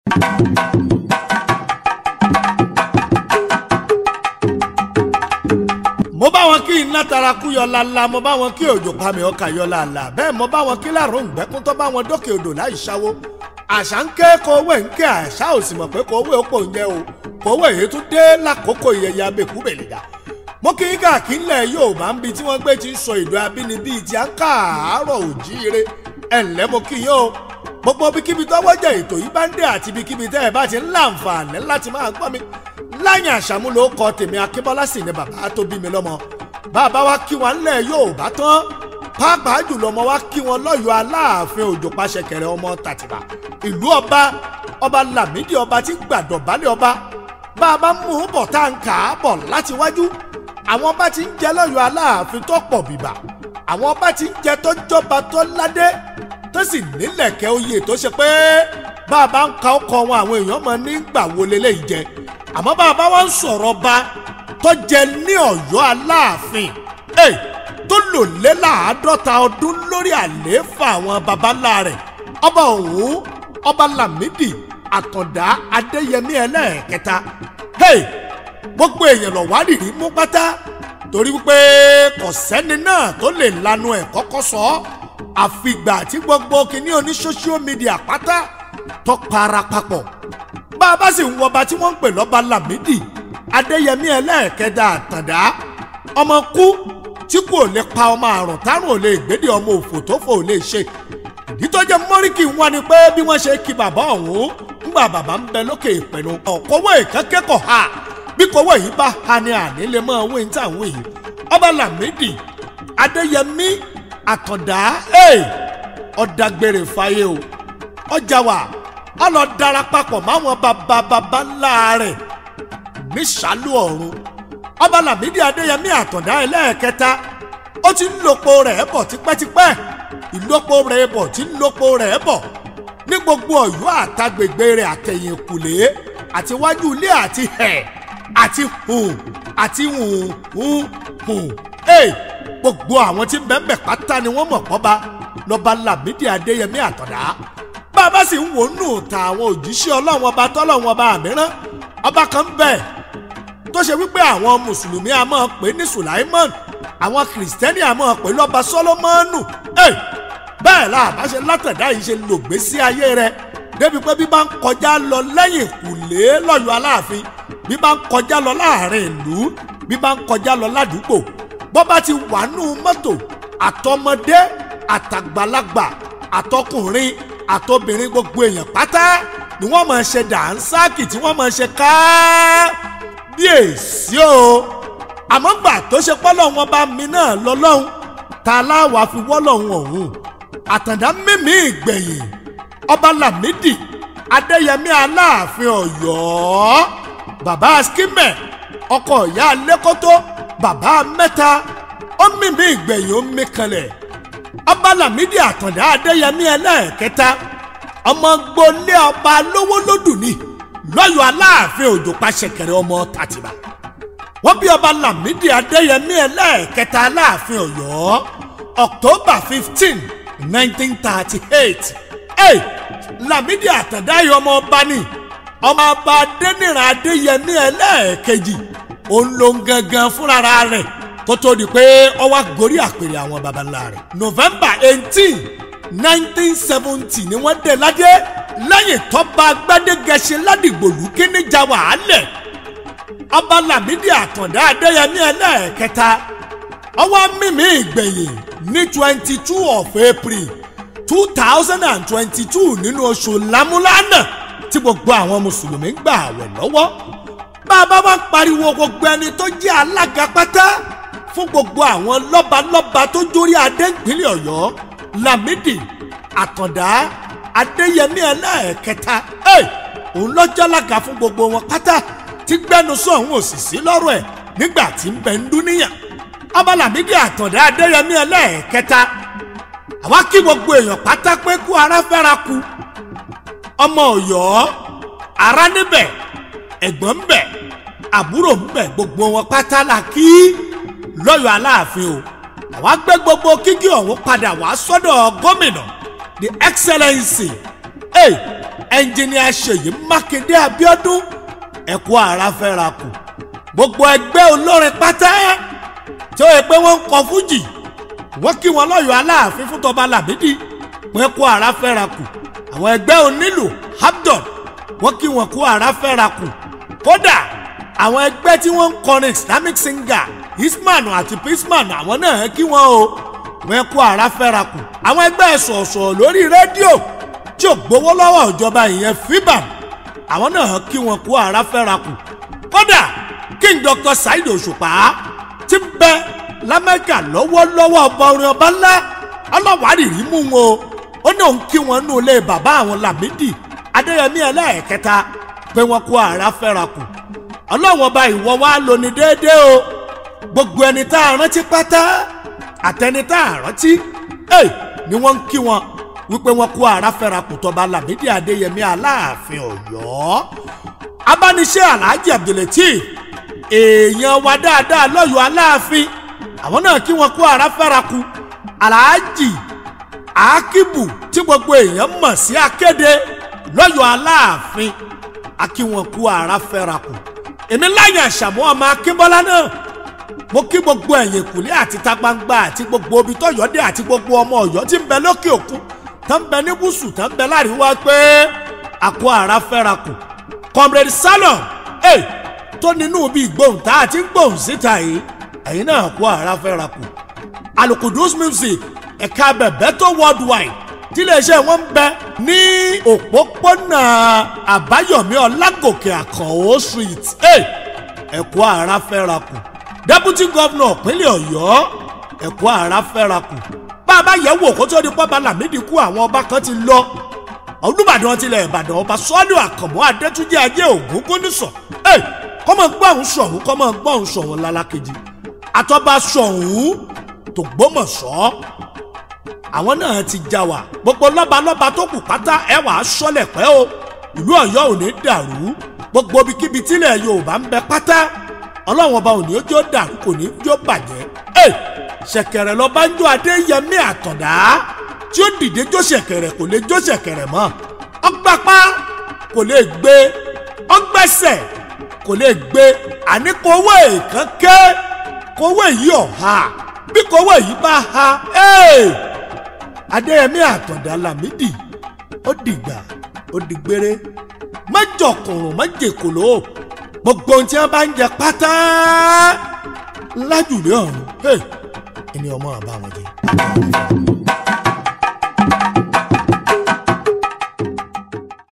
mo bá wọn kí iná taraku yọ lala mo bá wọn kí òjò pami ọkà yọ lala bẹ́ẹ̀ mo bá wọn kí láàrún ìgbẹ́kún tó bá wọn dókè odò láì ṣáwó àṣà ń ké kówé ń ké àṣà ò sì mọ̀ pé kówé ó pò ń jẹ́ o kówé èyí tún dé lákòókò ìyẹyẹ abẹ́kú bèlìdà mo kí káàkiri ńlẹ̀ Yorùbá ń bi tí wọ́n gbé ti ń sọ èdè abínibí ti à ń káàárọ̀ òjíire ẹ̀ ǹlẹ́ mo kí yín o gbogbo ibikíbi tọ́wọ́ jẹ́ ètò yìí bá ń dé àti ibikíbi tẹ́ ẹ bá ti ń láǹfààní láti máa gbọ́ mi láyìn àṣàmúlò kọ tèmi akínbọ́lá sì ni bàbá tó bí mi lọ́mọ bàbá wa kí wọn ńlẹ̀ Yorùbá tán pàápàá jùlọ ọmọ wa kí wọn lọ́yọ̀ọ́ aláàfin òjò pàṣẹkẹrẹ ọmọ tàtìbà ìlú ọba ọba Lámídì ọba tí gbàdọ̀ balẹ̀ ọba bàbá mú un bọ̀ tá à ń kà á bọ̀ láti wájú àwọn ọba tí ń jẹ lọ́yọ̀ọ́ aláàfin tó pọ̀ bìbà àwọn ọba tí ń jẹ tó jọba tó ládé tó sì nílẹ̀kẹ̀ oyè tó ṣe pé bàbá ń ka ọkọ̀ wọn àwọn èèyàn mọ̀ nígbà wo leléyìí jẹ àmọ́ bàbá wa ń sọ̀rọ̀ ba tó jẹ ní ọ̀yọ́ aláàfin ẹ̀ tó lò lé láàádọ́ta ọdún lórí àlééfà àwọn baba ńlá rẹ̀ ọba òun ọba Lámídì Àtàndá Adéyẹmí ẹlẹ́ẹ̀kẹta hey gbogbo èèyàn lọ wá rìrì mú pátá torí wípé kò sẹ́ni náà tó lè lanu ẹ̀ kọ́kọ́ sọ ọ́ àfìgbà tí gbogbo kìíní oní social media pátá tó para papọ̀ bá a bá sì ń wọba tí wọ́n ń pè lọ́ba Lámídì Adéyẹmí ẹlẹ́ẹ̀kẹta Àtàndá ọmọ kú tí kò lè pa ọmọ àrùn tárùn ò lè gbédè ọmọ òfò tó fò lè ṣe ìdí tó jẹ́ mọ́ríkì wọn ni pé bí wọ́n ṣe kí bàbá ọ̀hún ńgbà bàbá ń bẹ lókè ìpinnu ọ̀kọ́wé ìkẹ́kẹ́kọ̀ọ́ ha bí kọ́wé yìí bá ha ni àní lè mọ owó ní tàwọn yìí ọba Lámídì Adéyẹmí Àtàndá ọ̀dàgbèrè fàyè o ọjà wà ọlọ darapapọ̀ máwọn bàbá bàbá ńlá rẹ̀ níṣàlù ọ̀run ọba Lámídì Adéyẹmí Àtàndá ẹlẹ́ẹ̀kẹta ó ti ń lòpọ̀ rẹ̀ bọ̀ tipẹ́tipẹ́ ìlòpọ̀ rẹ̀ bọ̀ tí ń lòpọ̀ rẹ̀ bọ̀ ní gbogbo Ọ̀yọ́ àtàgbègbè rẹ̀ àtẹ̀yìnkùlé àti wájú ilé àti ẹ̀ àti hùn àti hùn hùn hùn ẹ̀ gbogbo àwọn tí bẹ́ẹ̀ pátá ni wọ́n mọ̀ pọ́ba lọ́ba Lámídì Adéyẹmí Àtàndá bàbá sì ń wò nù ta àwọn òjíṣẹ́ ọlọ́run ọba tọ́lọ́run ọba mìíràn ọba kan bẹ́ẹ̀ tó ṣe wípé àwọn mùsùlùmí a máa pè ní Sùláìmọ́n àwọn kìrìsìtẹ́nì a máa pè lọ́ba Sọ́lọ́mọ́nù bẹ́ẹ̀ la bá ṣe látẹ̀dá yìí ṣe lògbé sí ayé rẹ̀ débi pé bí bá ń kọjá lọ lẹ́yìn ìkùlé lọ́yọ̀ aláàfin bí bá ń kọjá lọ láàrin ìlú bí bá ń kọjá lọ ládùúgbò bọ́ bá ti wà nù mọ́tò àtọmọdé àtàgbàlagbà àtọkùnrin àtobìnrin gbogbo èèyàn pátá ni wọ́n máa ṣe dànsáàkì tí wọ́n máa ṣe káábíyèsí o àmọ́ gbà tó ṣe pọ́lọ́ wọn bá mi náà lọ́lọ́hún ta láwa fi wọ́lọ́hún ọ̀hún Àtàndá mímí ìgbẹ̀yìn ọba Lámídì Adéyẹmí Aláàfin Ọ̀yọ́ bàbá skimẹ̀ ọkọ ìyá lẹ́kọ́tọ́ bàbá mẹ́ta ó mímí ìgbẹ̀yìn ó mí kanlẹ̀ ọba Lámídì Àtàndá Adéyẹmí ẹlẹ́ẹ̀kẹta ọmọ gbolé ọba lówó lódù ni lọ́yọ̀ Aláàfin Òjò Pàṣẹkẹrẹ ọmọ Tàtìbà wọ́n bí ọba Lámídì Adéyẹmí ẹlẹ́ẹ̀kẹta Aláàfin Ọ̀yọ́ October fifteen nineteen thirty eight ẹ̀ Lámídì Àtàndá yìí ọmọ ọba ni ọmọ ọba Adéníran Adéyẹmí ẹlẹ́ẹ̀kejì òun ló ń gangan fúnra rẹ̀ kó tó di pé ó wá gorí àpèrè àwọn baba ńlá rẹ̀. november eighteen nineteen seventy ni wọ́n dé ládé lẹ́yìn tọ́ba gbadégẹṣin ládìgbòlù kíní ja wàhálẹ̀. ọba Lámídì Àtàndá Adéyẹmí ẹlẹ́ẹ̀kẹta ọwọ́ mímí ìgbẹ̀yìn ní twenty two of april two thousand and twenty two nínú oṣù lámúlánà tí gbogbo àwọn mùsùlùmí gbà àwẹ̀ lọ́wọ́. bàbá wa pariwo gbogbo ẹni tó jẹ́ alága pátá fún gbogbo àwọn lọ́balọ́ba tó jórí adé ìpínlẹ̀ ọ̀yọ́ Lámídì Àtàndá Adéyẹmí ẹlẹ́ẹ̀kẹta òun lọ́jọ́ lága fún gbogbo wọn pátá tí gbẹnusọ òun ò sì sí lọ́rọ̀ ẹ̀ nígbà tí ń bẹ ń dúníyàn ọba Lámídì Àtàndá Adéyẹmí ẹlẹ́ẹ̀kẹta àwa kí gbogbo èèyàn pátá pé kú ara fẹ́ra ku ọmọ ọ̀yọ́ ara níbẹ̀ ẹ̀gbọ́n ń bẹ àbúrò ń bẹ gbogbo wọn pátá la kí lọ́yọ̀ aláàfin o àwa gbé gbogbo kíkí ọ̀hún padà wá sọ́dọ̀ gómìnà the excellency hey, ẹnjìníà ṣèyí mákindé abíọ́dún ẹ̀kú ara fẹ́ra kù gbogbo ẹgbẹ́ olórin pátá tí ó yẹ pé wọ́n ń kọ fújì wọ́n kí wọn lọ́yọ̀ọ́ aláàfin fún tọba làmídì pé kó ara fẹ́ra kù àwọn ẹgbẹ́ onílù habdon wọ́n kí wọn kó ara fẹ́ra kù kódà àwọn ẹgbẹ́ tí wọ́n ń kọrin islamic singer isman àti pisman àwọn náà kí wọn o wọ́n kó ara fẹ́ra kù àwọn ẹgbẹ́ sọ̀ọ̀sọ̀ lórí rédíò tí ò gbowó lọ́wọ́ ìjọba ìyẹn fibam àwọn náà kí wọn kó ara fẹ́ra kù kódà king dr saheed òṣùpá ti ń bẹ lamẹ́kà lọ́wọ́lọ́wọ́ ọba orin ọba ńlá ọlọ́wárìrì mú wọn o ó ní òun kí wọn nù ilé bàbá àwọn lamidi adéyẹmí ẹlẹ́ẹ̀kẹta pé wọn kó ara fẹ́ra kù ọlọ́wọ́n ọba ìwọ wa lóní déédéé o gbogbo ẹni tá a rántí pátá àtẹni tá a rántí ẹ ni wọ́n ń kí wọn wípé wọn kó ara fẹ́ra kù tọba lamidi adéyẹmí aláàfin ọ̀yọ́ abániṣe alhaji abdulateef èèyàn wa dáadáa lọ́yọ̀ọ́ aláàfin àwọn náà kí wọn kó ara fẹ́ra kù alhaji akibu tí gbogbo èèyàn mọ̀ sí akéde lọ́yọ̀ọ́ aláàfin akíwọn kú ara fẹ́ra kù èmi láyé àṣàmú ọmọ akínbọ́lá náà mo kí gbogbo ẹ̀yìn kùlé àti ta gbangba àti gbogbo omi tọ́yọ̀dé àti gbogbo ọmọ ọ̀yọ́ tí ń bẹ lókè òkun tó ń bẹ ní gúúsù tó ń bẹ láríwá pé àkó ara fẹ́ra kù comrade salon ẹ tó nínú bí ìgbóhùn tá a ti ń gbóhùn síta yìí ẹ̀yin náà kó ara fẹ́ra kù alukudus music ẹ̀ka bẹ̀bẹ̀ tó worldwide tí iléeṣẹ́ wọn ń bẹ ní òpópónà àbáyọ̀mí ọlágòkè àkànó street ẹ̀kọ́ ara fẹ́ra kù deputy governor ìpínlẹ̀ ọ̀yọ́ ẹ̀kọ́ ara fẹ́ra kù bá a bá yẹ̀ wò kó tó di pọ́ba làmídìí kú àwọn ọba kan ti lọ olùbàdàn tilẹ̀ ìbàdàn ọba sọ́ọ́lù àkànmọ́ adétúnjì ajé ògún kónísọ̀ kọ́mọ gbọ́hùn sọ̀hún kọ́mọ gbọ́hùn sọ̀hún lálákejì àtọ́ba sọ̀hún tó gbọ́mọ̀sọ́ àwọn náà ti já wa gbogbo lọ́balọ́ba tó kù pátá ẹ wà á sọ́lẹ̀ pẹ́ o ìlú ọ̀yọ́ ò ní dàrú gbogbo ibikíbi tílẹ̀ yorùbá ń bẹ pátá ọlọ́run ọba ò ní jó dàrú kò ní jó bàjẹ́ ẹ ṣẹ̀kẹ̀rẹ̀ lọ́ba ń jó adéyẹmí àtọ̀dá tí ó dìde jó ṣẹ̀kẹ̀rẹ̀ kò lè jó ṣẹ̀kẹ̀rẹ̀ mọ́ ọgbàpá kò lè gbé ọgbẹ́sẹ̀ kò lè gbé àní kówó èèkàn ké kówó èyí ọ̀ha bí kówó èyí bá ha ẹ́ẹ̀ adéyẹmí àtọ̀dá lámìdí ó dìgbà ó dìgbére má jọkùnrùn má jèkòló gbogbo ohun tí wọn bá ń jẹ pátá lájùlé ọ̀run ẹni ọmọ àbá wọn jẹ.